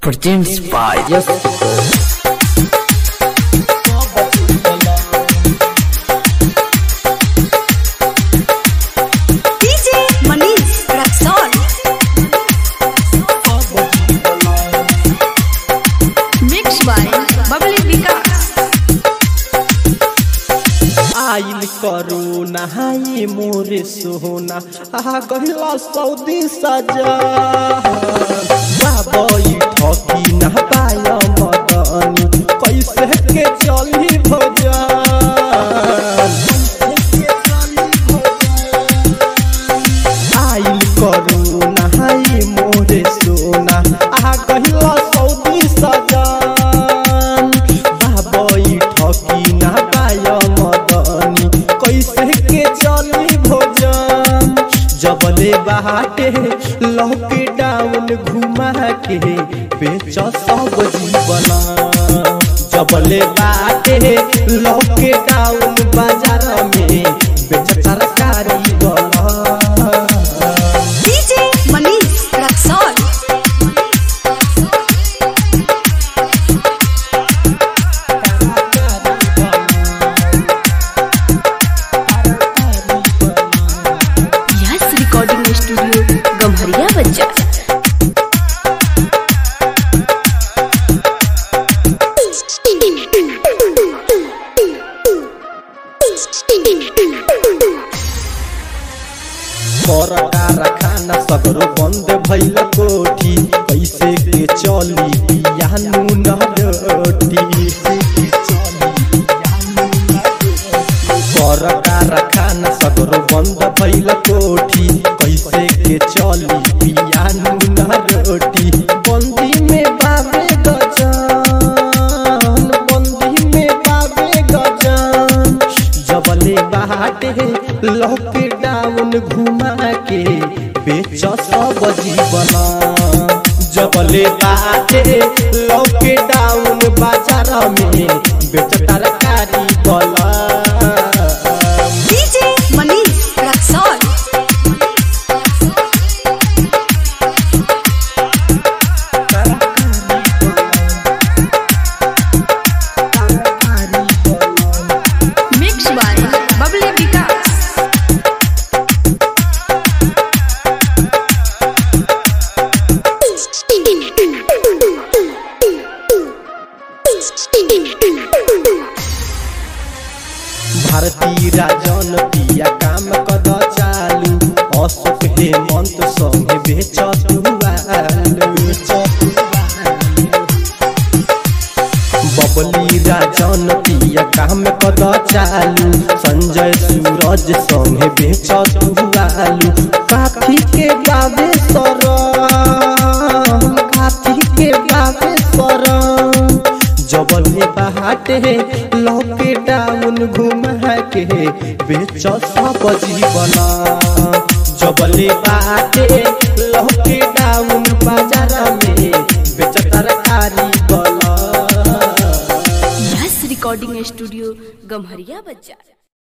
Produced by Yes. DJ Manish Raxon. Mixed by Bubbly Vikas. आइल करू नहाई मोरे सोना आ गहिला सऊदी सजा बाबई ठकी न पाय मदनी कैसे के चली भजन आइल करू नहाई मोरे सोना आ गहिला सऊदी सजन बाबई ठकी न पाय मदनी कैसे के चली भोजन जबले बाटे लॉकडाउन घुमा के बेच सब जीवन जबले बाटे लॉकडाउन बाजार में बेच तरकारी गला DJ Manish Raxon. Yes Recording Studio Gamharia Bazaar. परटा रखाना सगरो बंद भइल कोठी कैसे के चली पियानु न रोटी परटा रखाना सगरो बंद भइल कोठी कैसे के चली पियानु न रोटी बंदी में बाबे गजान बंदी में बाबे गजान जबले बाटे लॉकडाउन घुमा के बेच सब जीवन जबले बाटे लॉकडाउन बाजार में बेच तरकारी बला DJ Manish Raxon. Mixed by Bubbly Vikas. भारतीय राजन पिया काम कद चालू अशोक हेमंत संगे बेच बबली राजन पिया काम कद चालू संजय सूरज संगे बेच आलू काफी के बाबे सर काफी के बाबे सर जबले बाटे लॉकडाउन घुमा के बेच सब जीवन जबले बाटे लॉकडाउन बाजार में बेच तरकारी बला Yes Recording Studio Gamharia Bazaar.